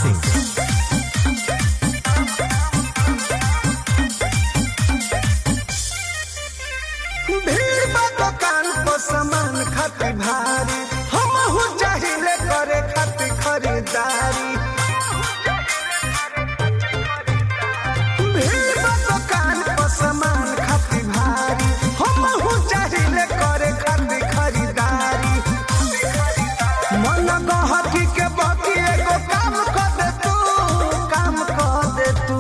सिंह भीड़ बा दुकान पर सामान खातिर भारी हम हो चाहिले करे खातिर खरीदारी भीड़ बा दुकान पर सामान खातिर भारी हम हो चाहिले करे खातिर खरीदारी मन गहकी के बाकी एगो काम कर दे तू काम कर दे तू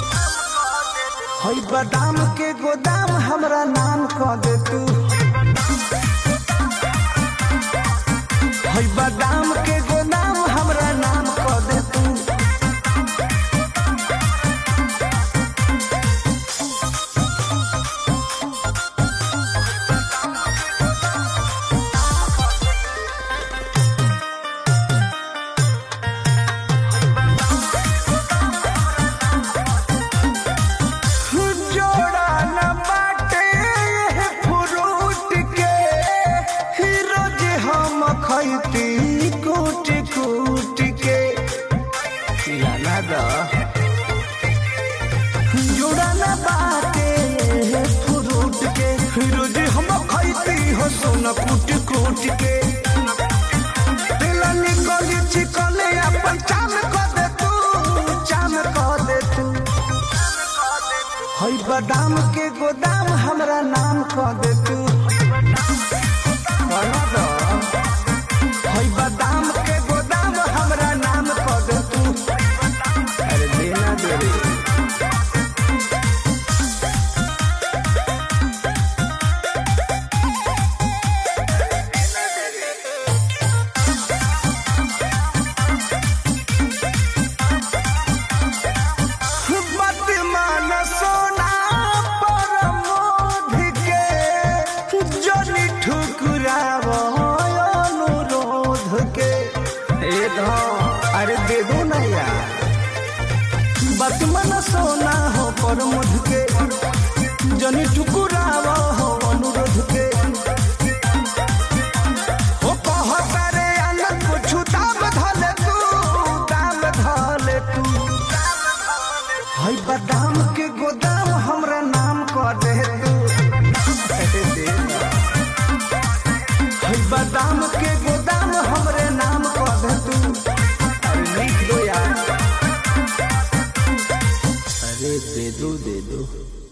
हई बादाम के गोदाम हमरा नाम कह दे तू हई बादाम के गोदाम हमरा नाम कह दे तू जोड़ा न बाटे ये फ्रूट के ही रोज हम खैती कूट कूट के लाना दा जोड़ा न बाटे ये फ्रूट के ही रोज हम खैती हो सोना कूट कूट के दिल निकली चिकले अपन चाम कर दे तू चाम कर दे तू हई बादाम के गोदाम हमरा नाम कह दे तू कहना दो। हई बादाम के गोदाम हमरा नाम कह दे तू अरे देना दे रे वर्तमान सोना पर मोध के जनी ठुकराव अनुरोध के ए धौ, अरे दे दो ना यार वर्तमान सोना हो पर मोध के जनी ठुकराव हो अनुरोध के ओ कहता रे अन्न कुछ दाम धले तू दाम धले तू हई बादाम के गोदाम हमरा नाम कह दे तू अरे दे ना। हई बादाम के गोदाम हमरे नाम कह दे तू अरे लिख दो यार अरे दे दो दे दो